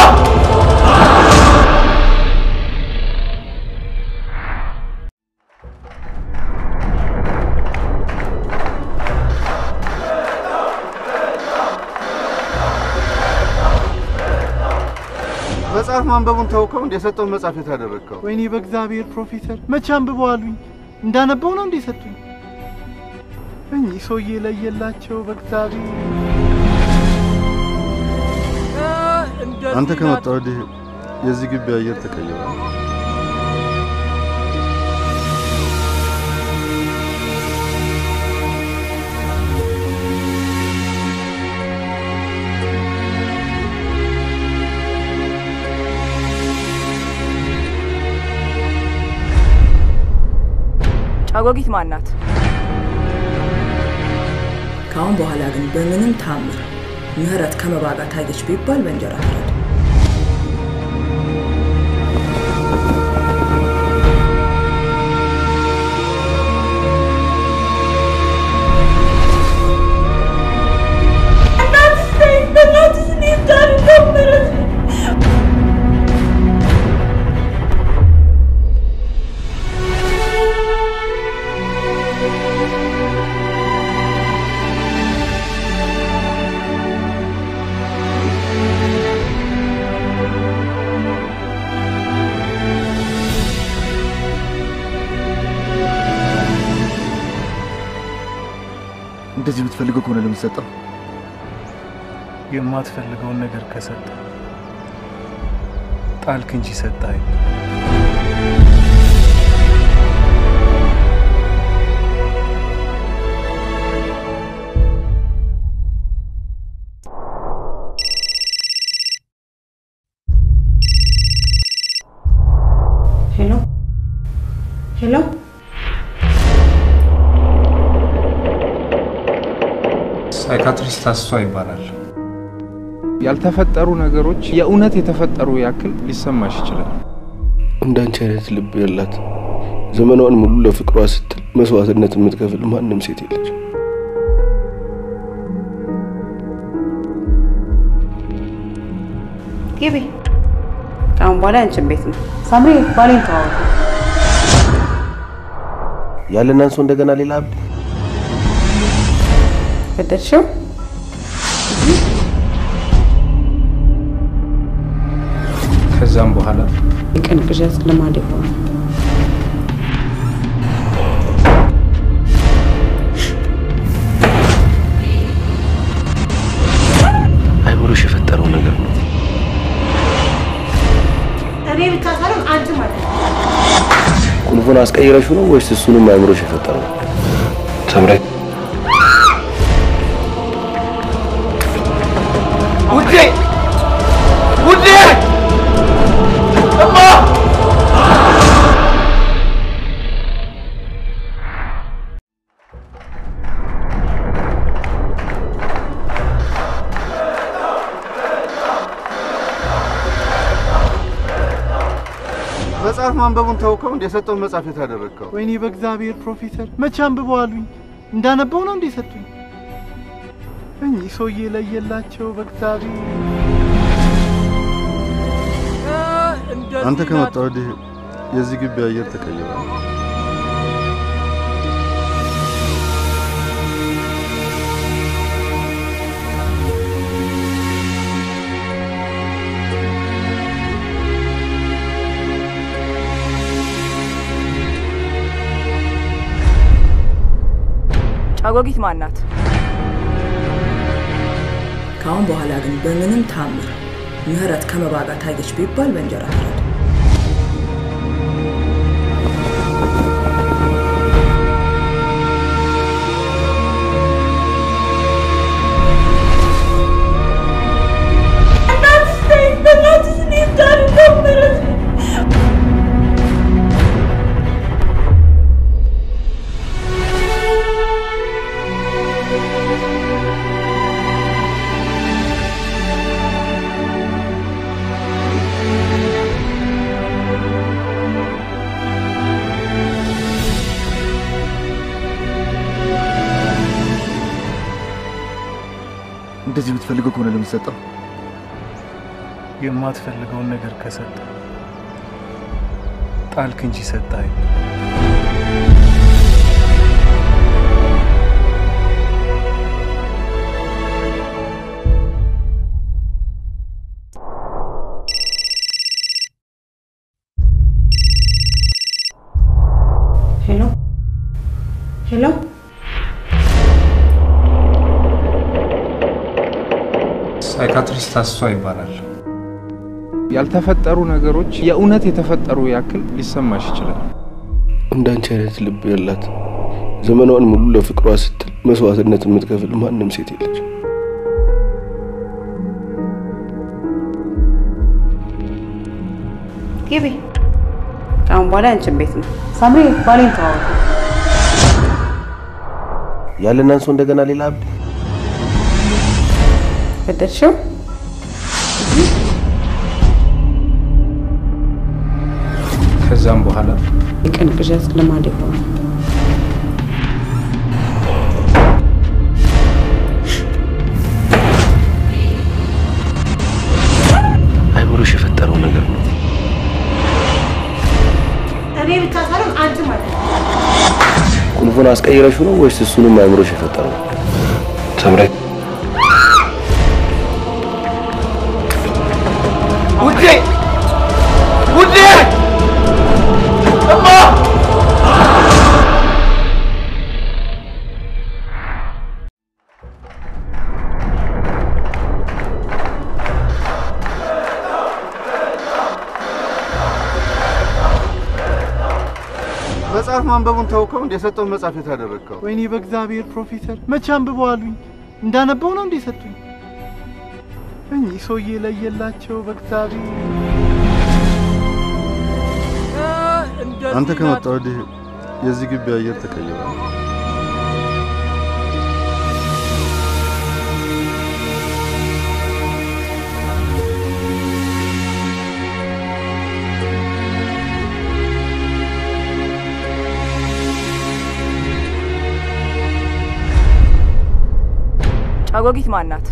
መጽሐፍ ማንበቡን ተውከው እንደ የሰጠውን መጽሐፍ የት አደረግከው? ወይኔ በእግዚአብሔር ፕሮፌሰር መቼ አንብበው አሉኝ። እንዳነበው ነው እንዴ ሰጡኝ? እኚህ ሰውዬ ለየላቸው በእግዚአብሔር አንተ ከመጣ ወዲህ የዚህ ግቢ አየር ተቀይሯል። ጫጎጊት ማናት? ከአሁን በኋላ ግን በምንም ታምር ምህረት ከመባ ጋር ታየች ቢባል በእንጀራ ፍረድ። እንደዚህ የምትፈልገው ከሆነ ለምትሰጠው የማትፈልገውን ነገር ከሰጠ ጣልክ እንጂ ሰጠኸኝ። ሄሎ ሄሎ፣ ሳይካትሪስት አስቷ ይባላል። ያልተፈጠሩ ነገሮች የእውነት የተፈጠሩ ያክል ሊሰማሽ ይችላል። እንዳንቺ አይነት ልብ ያላት ዘመኗን ሙሉ ለፍቅሯ ስትል መስዋዕትነት የምትከፍል ማንም ሴት የለች። ግቢ። ከአሁን በኋላ ያንቺን ቤት ነው። ሳምሪ ባሌን ተዋወቁ። ያለን አንሶ እንደገና ሌላ አብድ ገደልሽው? ከዛም በኋላ የቀን ቅዠት ልማድ የሆነ አይምሮሽ የፈጠረው ነገር ነው። እኔ ብቻ ሳይሆን አንቺ ማለት ነው። ቁልፉን አስቀይረሹ ነው ወይስ እሱንም አይምሮሽ የፈጠረው? ተምረ ውዴ ውዴ እማ መጽሐፍ ማንበቡን ተውከው እንደ የሰጠውን መጽሐፍ የት አደረግከው? ወይኔ በእግዚአብሔር ፕሮፌሰር መቼ አንብበው አሉኝ። እንዳነበው ነው እንዴ ሰጡኝ? እኚህ ሰውዬ ለየላቸው በእግዚአብሔር አንተ ከመጣ ወዲህ የዚህ ግቢ አየር ተቀይሯል። ጫጎጊት ማናት? ከአሁን በኋላ ግን በምንም ታምር ምህረት ከመባ ጋር ታየች ቢባል በእንጀራ ፍረድ። እንደዚህ የምትፈልገው ከሆነ ለምትሰጠው የማትፈልገውን ነገር ከሰጠ ጣልክ እንጂ ሰጠኸኝ። ሄሎ ሄሎ፣ ሳይካትሪስት አስቷ ይባላል። ያልተፈጠሩ ነገሮች የእውነት የተፈጠሩ ያክል ሊሰማሽ ይችላል። እንዳንቺ አይነት ልብ ያላት ዘመኗን ሙሉ ለፍቅሯ ስትል መስዋዕትነት የምትከፍል ማንም ሴት የለች። ግቢ። ከአሁን በኋላ ያንቺን ቤት ነው። ሳምሪ ባሌን ተዋወቁ። ያለን አንሶ እንደገና ሌላ አብድ በደልሽው ከዛም በኋላ የቀን ቅዠት ልማድ የሆነ አይምሮሽ የፈጠረው ነገር ነው። እኔ ብቻ ሳይሆን አንቺ ማለት ነው። ቁልፉን አስቀይረሽው ነው ወይስ እሱንም አይምሮሽ የፈጠረው? ተምረ ውዴ ውዴ እማ መጽሐፍ ማንበቡን ተውከው እንደ የሰጠውን መጽሐፍ የት አደረግከው? ወይኔ በእግዚአብሔር ፕሮፌሰር መቼ አንብበው አሉኝ። እንዳነበው ነው እንዴ ሰጡኝ? እኚህ ሰውዬ ለየላቸው በእግዚአብሔር አንተ ከመጣ ወዲህ የዚህ ግቢ አየር ተቀይሯል። ጫጎጊት ማናት?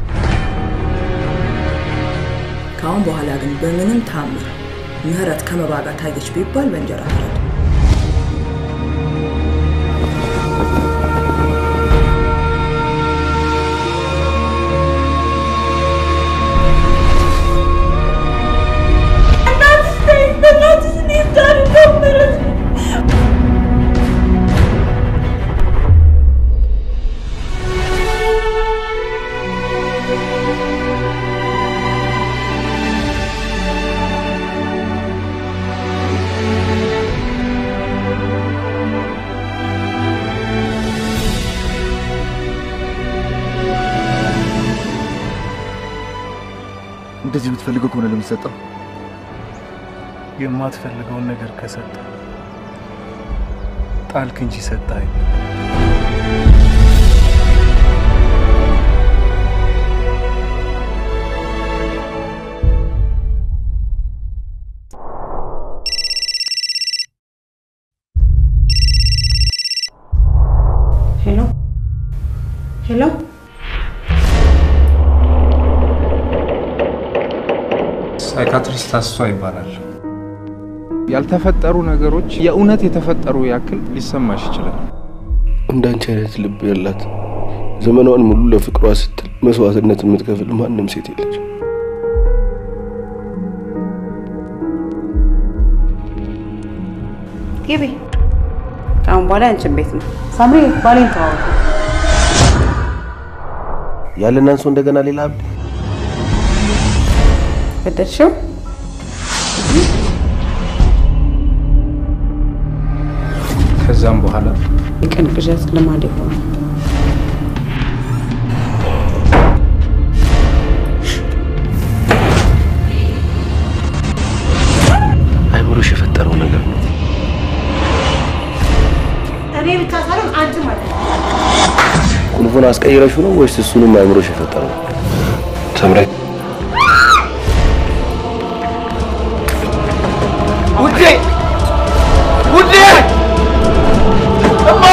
ከአሁን በኋላ ግን በምንም ታምር ምህረት ከመባ ጋር ታየች ቢባል በእንጀራ ፍረድ። እንደዚህ የምትፈልገው ከሆነ ለምትሰጠው የማትፈልገውን ነገር ከሰጠ ጣልክ እንጂ ሰጠኸኝ። ሄሎ ሄሎ፣ ሳይካትሪስት አስቷ ይባላል። ያልተፈጠሩ ነገሮች የእውነት የተፈጠሩ ያክል ሊሰማሽ ይችላል። እንዳንቺ አይነት ልብ ያላት ዘመኗን ሙሉ ለፍቅሯ ስትል መስዋዕትነት የምትከፍል ማንም ሴት የለች። ግቢ። ከአሁን በኋላ ያንቺን ቤት ነው። ሳምሪ ባሌን ተዋወቁ። ያለን አንሶ እንደገና ሌላ አብድ ገደልሽው? ከዛም በኋላ የቀን ቅዠት ልማድ የሆነ አይምሮሽ የፈጠረው ነገር ነው። እኔ ብቻ ሳይሆን አንቺ ማለት ነው። ቁልፉን አስቀይረሹ ነው ወይስ እሱንም አይምሮሽ የፈጠረው? ተምረ ውዴ ውዴ እማ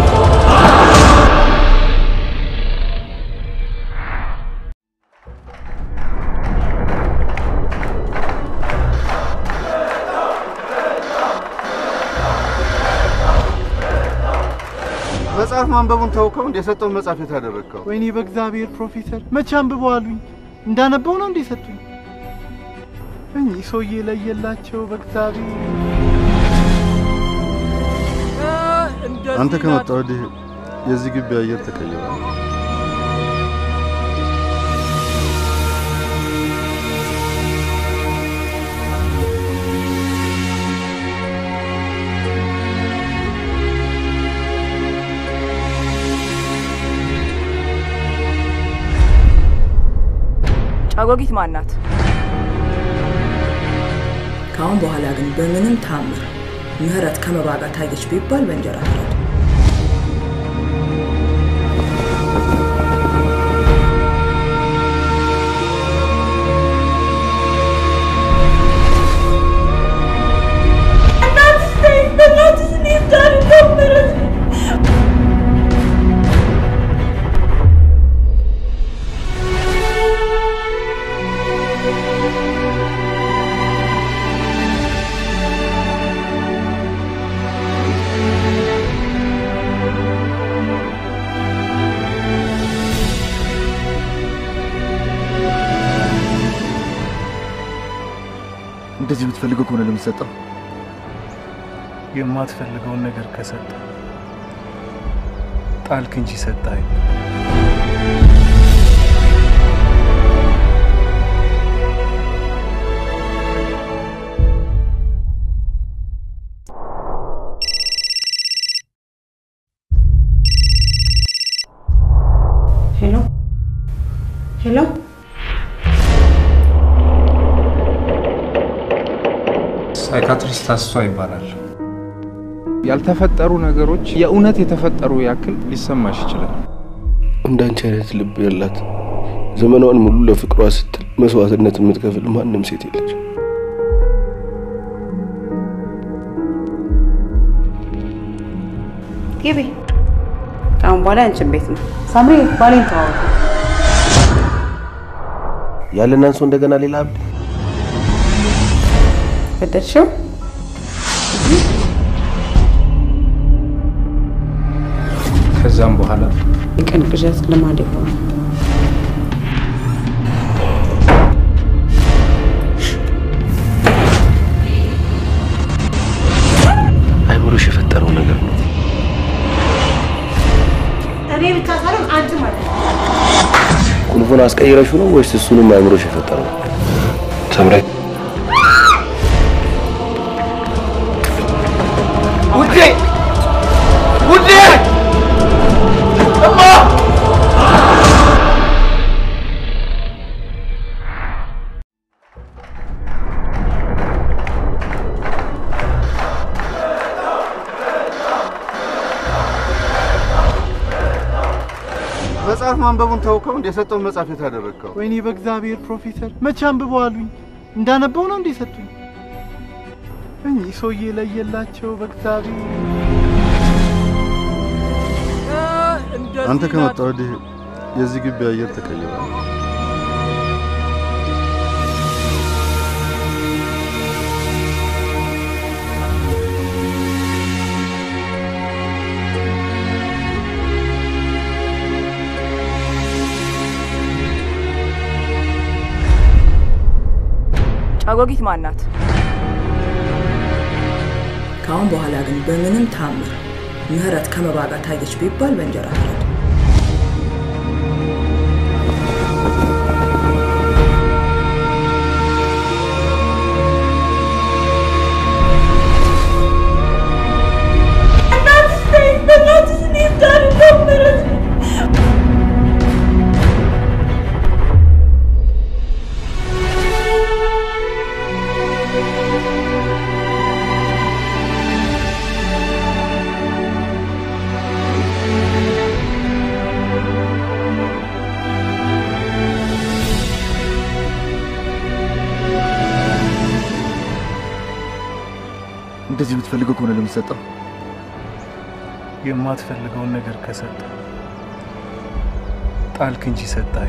መጽሐፍ ማንበቡን ተውከው እንደ የሰጠውን መጽሐፍ የት አደረግከው? ወይኔ በእግዚአብሔር ፕሮፌሰር መቼ አንብበው አሉኝ። እንዳነበው ነው እንዴ ሰጡኝ? እኚህ ሰውዬ ለየላቸው በእግዚአብሔር አንተ ከመጣ ወዲህ የዚህ ግቢ አየር ተቀይሯል። ጫጎጊት ማናት? ከአሁን በኋላ ግን በምንም ታምር ምህረት ከመባ ጋር ታየች ቢባል በእንጀራ ፍረድ። እንደዚህ የምትፈልገው ከሆነ ለምትሰጠው የማትፈልገውን ነገር ከሰጠ ጣልክ እንጂ ሰጠኸኝ። ሄሎ ሄሎ፣ ሳይካትሪስት አስቷ ይባላል። ያልተፈጠሩ ነገሮች የእውነት የተፈጠሩ ያክል ሊሰማሽ ይችላል። እንዳንቺ አይነት ልብ ያላት ዘመኗን ሙሉ ለፍቅሯ ስትል መስዋዕትነት የምትከፍል ማንም ሴት የለች። ግቢ። ከአሁን በኋላ ያንቺን ቤት ነው። ሳምሪ ባሌን ተዋወቁ። ያለን አንሶ እንደገና ሌላ አብድ ገደልሽው? ከዛም በኋላ የቀን ቅዠት ልማድ የሆነ አይምሮሽ የፈጠረው ነገር ነው። እኔ ብቻ ሳይሆን አንቺ ማለት ነው። ቁልፉን አስቀይረሹ ነው ወይስ እሱንም አይምሮሽ የፈጠረው? ተምረ ውዴ ውዴ እማ መጽሐፍ ማንበቡን ተውከው እንደ የሰጠውን መጽሐፍ የት አደረግከው? ወይኔ በእግዚአብሔር ፕሮፌሰር መቼ አንብበው አሉኝ። እንዳነበው ነው እንዴ ሰጡኝ? እኚህ ሰውዬ ለየላቸው በእግዚአብሔር አንተ ከመጣ ወዲህ የዚህ ግቢ አየር ተቀይሯል። ጫጎጊት ማናት? ከአሁን በኋላ ግን በምንም ታምር ምህረት ከመባ ጋር ታየች ቢባል በእንጀራ ፍረድ። እንደዚህ የምትፈልገው ከሆነ ለምትሰጠው የማትፈልገውን ነገር ከሰጠ ጣልክ እንጂ ሰጠኸኝ።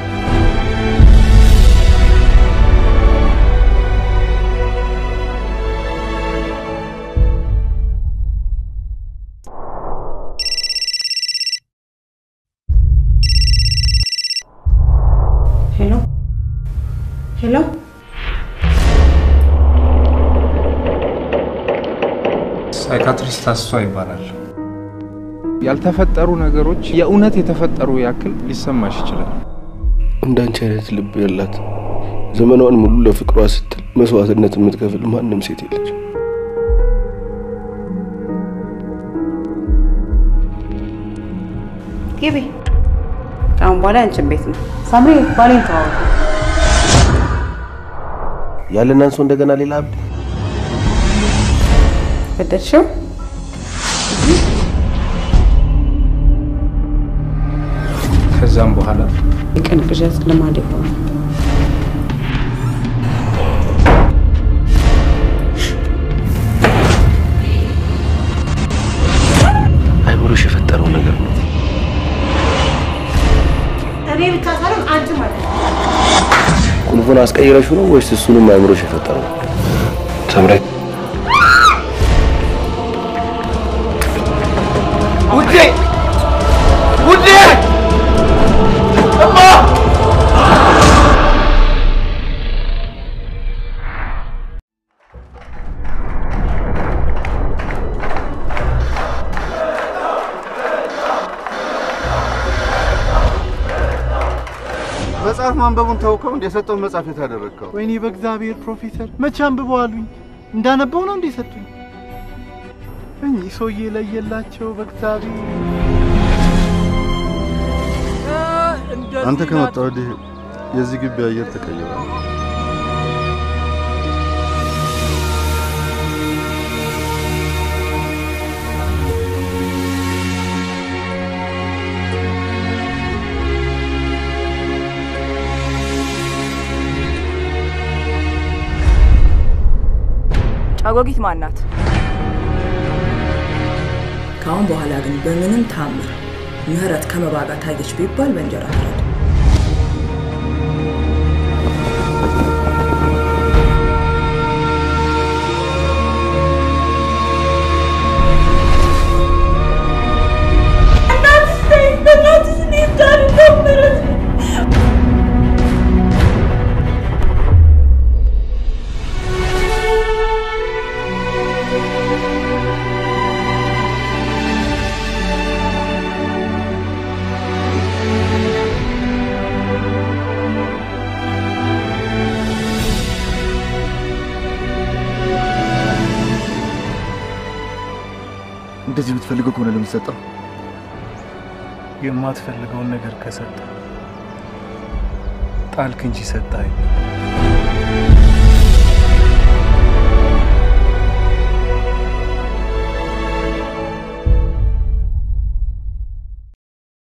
ሄሎ ሄሎ፣ ሳይካትሪስት አስቷ ይባላል። ያልተፈጠሩ ነገሮች የእውነት የተፈጠሩ ያክል ሊሰማሽ ይችላል። እንዳንቺ አይነት ልብ ያላት ዘመኗን ሙሉ ለፍቅሯ ስትል መስዋዕትነት የምትከፍል ማንም ሴት የለች። ግቢ። ከአሁን በኋላ ያንቺን ቤት ነው። ሳምሪ ባሌን ተዋወቁ። ያለን አንሶ እንደገና ሌላ አብድ በደልሽው ከዛም በኋላ የቀን ቅዠት ልማድ የሆነ አይምሮሽ የፈጠረው ነገር ነው። እኔ ብቻ ሳይሆን አንቺ ማለት ነው። ቁልፉን አስቀይረሹ ነው ወይስ እሱንም አይምሮሽ የፈጠረው? ተምሬ ውዴ ውዴ እማ መጽሐፍ ማንበቡን ተውከው እንደ የሰጠውን መጽሐፍ የት አደረግከው? ወይኔ በእግዚአብሔር ፕሮፌሰር መቼ አንብበው አሉኝ። እንዳነበው ነው እንዴ ሰጡኝ? እኚህ ሰውዬ ለየላቸው በእግዚአብሔር አንተ ከመጣ ወዲህ የዚህ ግቢ አየር ተቀይሯል። ጫጎጊት ማን ናት? ከአሁን በኋላ ግን በምንም ታምር ምህረት ከመባ ጋር ታየች ቢባል በእንጀራ ፍረድ። እንደዚህ የምትፈልገው ከሆነ ለምትሰጠው የማትፈልገውን ነገር ከሰጠ ጣልክ እንጂ ሰጠኸኝ።